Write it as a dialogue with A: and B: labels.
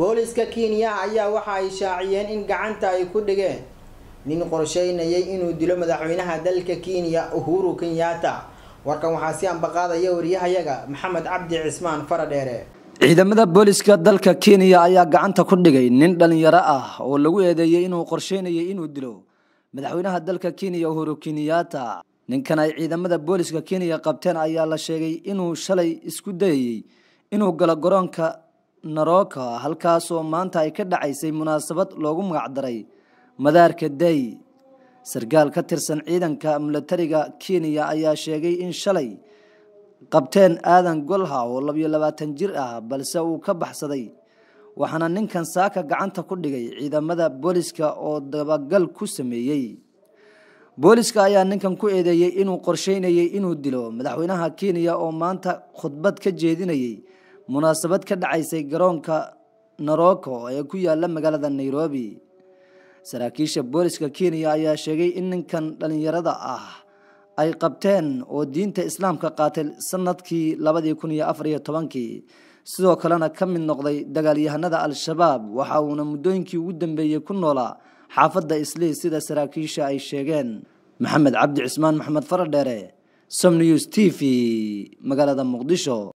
A: booliska kenya ayaa waxa ay shaaciyeen in gacanta ay ku dhigeen nin qorsheynayay inuu dilo madaxweynaha dalka kenya uhuru kenyatta warkan waxaa si ambaqaadaya wariyahayaga maxamed cabdi cismaan faradheere
B: ciidamada booliska dalka kenya ayaa gacanta ku dhigay nin dhalinyaro ah oo lagu eedeeyey inuu qorsheynayay inuu dilo madaxweynaha dalka kenya uhuru kenyatta ninkan ay ciidamada booliska kenya qabteen ayaa la sheegay inuu shalay isku dayayey inuu galo garoonka naroka halkaasoo maanta ay ka dhacaysay munaasabad loogu magacdaray madaarka day sarkaal ka tirsan ciidanka milatariga kenya ayaa sheegay in shalay qabteen aadan golha oo labiyo labaatan jir ah balse uu ka baxsaday waxaana ninkan saaka gacanta ku dhigay ciidamada booliska oo dabagal ku sameeyey booliska ayaa ninkan ku eedeeyey inuu qorsheynayay inuu dilo madaxweynaha kenya oo maanta khudbad ka jeedinayay munaasabad ka dhacaysay garoonka naroko ee ku yaala magaalada nairobi saraakiisha booliska kenya ayaa sheegay in ninkan dhalinyarada ah ay qabteen oo diinta islaamka qaatay sanadkii labadii kun iyo afar iyo tobankii sidoo kalena ka mid noqday dagaalyahanada al-shabaab waxa uuna muddooyinkii ugu dambeeyey ku noolaa xaafadda islii sida saraakiisha ay sheegeen maxamed cabdi cismaan maxamed faradheere som news t v magaalada muqdisho